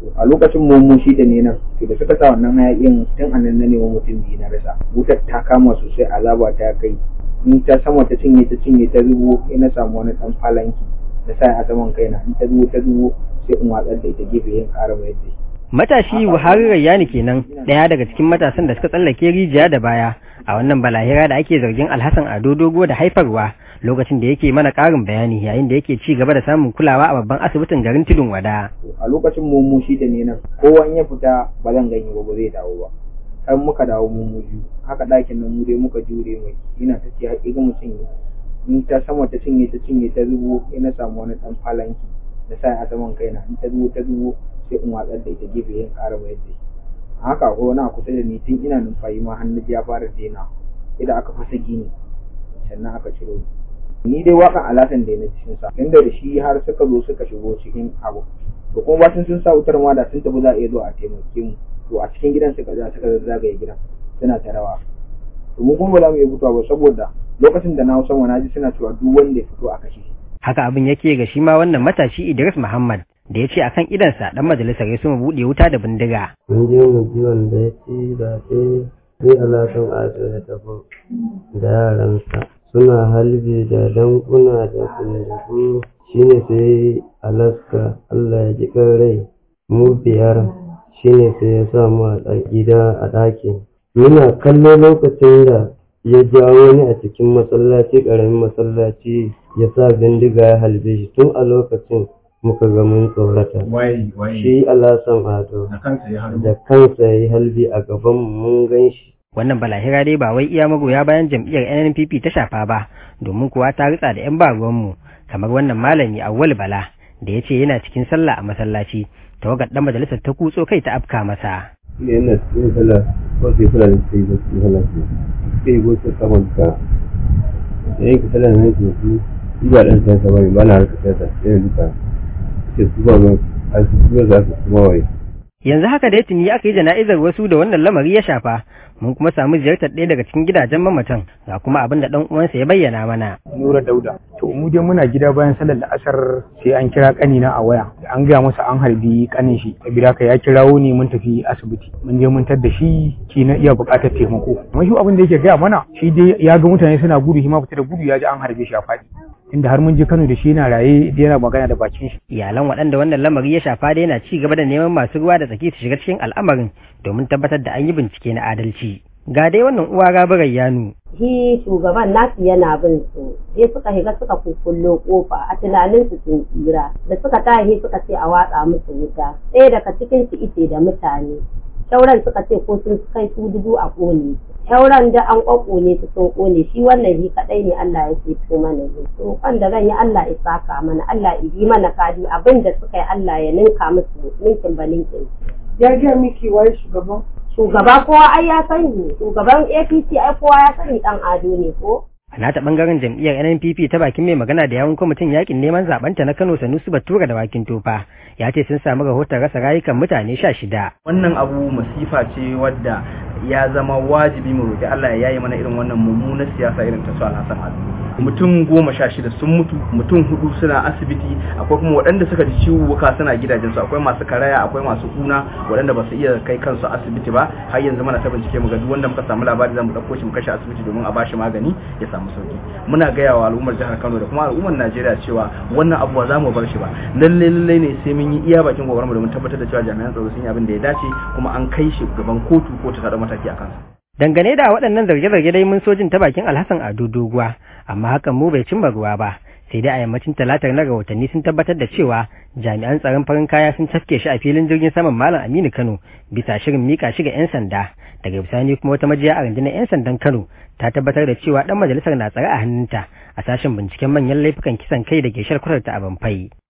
a lokacin mu shi da ne nan to da suka sa wannan hayakin tun a nan na neman mutum biyu na rasa wutar ta kama sosai azaba ta kai in ta sama ta cinye ta cinye ta zubo sai na samu wani dan falanki da sa a saman kaina in ta zubo ta zubo sai in watsar da ita gefe yin ƙara mai yadda Matashi Buhari Rayyani kenan ɗaya daga cikin matasan da suka tsallake rijiya da baya a wannan balahira da ake zargin Alhassan Ado Dogo da haifarwa lokacin da yake mana ƙarin bayani yayin da yake ci gaba da samun kulawa a babban asibitin garin Tudun Wada. a lokacin mu shi da ne nan kowa in ya fita ba zan ganye ba ba zai dawo ba har muka dawo mu mu biyu haka ɗakin nan mu dai muka jure mai ina ta ce haƙiƙa mutum in ta sama ta cinye ta cinye ta zubo ina samu wani ɗan falanki da sa a saman kaina in ta zubo ta zubo sai in watsar da ita gefe yin ƙara mai yadda a haka akwai wani a kusa da ni tun ina numfashi ma hannu ya fara daina idan aka fasa gini sannan aka ciro ni ni dai wakan alatan da na cikin sa inda da shi har suka zo suka shigo cikin abu to kuma bacin sun sa wutar ma da sun tafi za a iya zuwa a taimake mu to a cikin gidan suka za suka zagaye gidan suna ta rawa to mu kuma ba za mu iya fitowa ba saboda lokacin da na hau sama na ji suna cewa duk wanda ya fito a kashe shi Haka abin yake ga shi ma wannan matashi Idris Muhammad da ya ce akan idansa dan majalisar ya suma buɗe wuta da bindiga. mun je mu ji wanda ya ci zaɓe sai alasan ado ya tafi da yaransa suna halbe da dankuna da kundugu shine sai alaska allah ya ji rai mu biyar shine sai ya sa mu a gida a ɗaki muna kallo lokacin da ya jawo ni a cikin masallaci ƙaramin masallaci ya sa bindiga ya halbe shi tun a lokacin muka ga mun tsorata waye waye shi alasan ado da kansa ya hannu da kansa ya yi halbi a gaban mu mun gan shi Wannan balahira dai ba wai iya magoya bayan jam'iyyar NNPP ta shafa ba domin kuwa ta ritsa da 'yan baruwanmu kamar wannan malami Awwal Bala da ya ce yana cikin sallah a masallaci tawagar dan majalisar ta kutso kai ta afka masa. ne yana cikin sallah ko sai kula da sai da cikin sallah ce sai go sai kaman ka da yake sallah ne ke su shi ba dan sai bane ba na harka sai sai duka sai su ba mun a su ba za su kuma wai Yanzu haka da tuni aka yi jana'izar wasu da wannan lamari ya shafa mun kuma samu ziyartar ɗaya daga cikin gidajen mamatan ga kuma abin da ɗan uwansa ya bayyana mana. Nura Dauda. To mu dai muna gida bayan sallar da asar sai an kira kanina a waya. An gaya masa an harbi kanin shi. Sabida haka ya kirawo ni mun tafi asibiti. Mun je mun da shi ki na iya buƙatar taimako. Amma shi abin da yake gaya mana shi dai ya ga mutane suna gudu shi ma fita da gudu ya ji an harbe shi a faɗi. Inda har mun je Kano da shi yana raye yana magana da bakin shi. Iyalan waɗanda wannan lamari ya shafa dai na ci gaba da neman masu ruwa da tsaki su shiga cikin al'amarin domin tabbatar da an yi bincike na adalci. Ga dai wannan uwa gabarar yanu. shi shugaban nasu yana bin su sai suka shiga suka kukullo kofa a tunanin su sun tsira da suka tashi suka ce a watsa musu wuta ɗaya daga cikin su ice da mutane shauran suka ce ko sun kai su dubu a ƙone shauran da an ƙwaƙone su sun ƙone shi wannan shi kaɗai ne Allah ya ceto mana ne to da zan yi Allah ya saka mana Allah ya bi mana kadi abin da suka yi Allah ya ninka musu ninkin ba ninkin ya gaya miki wai shugaban shugaba kowa ai ya sani shugaban APC ai kowa ya sani dan ado ne ko A nata bangaren jam'iyyar NNPP ta bakin mai magana da yawun kwamitin yakin neman zabanta na Kano Sanusi Batura da Wakin Tofa ya ce sun samu rahoton rasa rayukan mutane sha shida. Wannan abu masifa ce wadda ya zama wajibi mu roƙi Allah ya yaye mana irin wannan mummunar siyasa irin ta su Alhassan Ado. Mutum goma sha shida sun mutu, mutum hudu suna asibiti, akwai kuma waɗanda suka ji ciwuwuka suna gidajensu, akwai masu karaya, akwai masu kuna, waɗanda ba su iya kai kansu asibiti ba, har yanzu mana ta bincike mu ga duk wanda muka samu labari zamu ɗauko shi mu kashe asibiti domin a bashi magani ya samu sauki. Muna gaya wa al'ummar jihar Kano da kuma al'ummar Najeriya cewa wannan abu ba za mu bar shi ba. Lalle lalle ne sai mun yi iya bakin kokarin mu domin tabbatar da cewa jami'an tsaro sun yi abin da ya dace kuma an kai shi gaban kotu ko ta mataki a kansa. Dangane da waɗannan zarge-zarge dai mun sojin ta bakin Alhassan Ado Doguwa, amma hakan mu bai cimma ruwa ba. Sai dai a yammacin talatar na rahotanni sun tabbatar da cewa jami'an tsaron farin kaya sun cafke shi a filin jirgin saman Malam Aminu Kano bisa shirin mika shi ga 'yan sanda. Daga bisani kuma wata majiya a rundunar 'yan sandan Kano ta tabbatar da cewa ɗan majalisar na tsare a hannunta a sashen binciken manyan laifukan kisan kai da ke sharkutar ta a Banfai.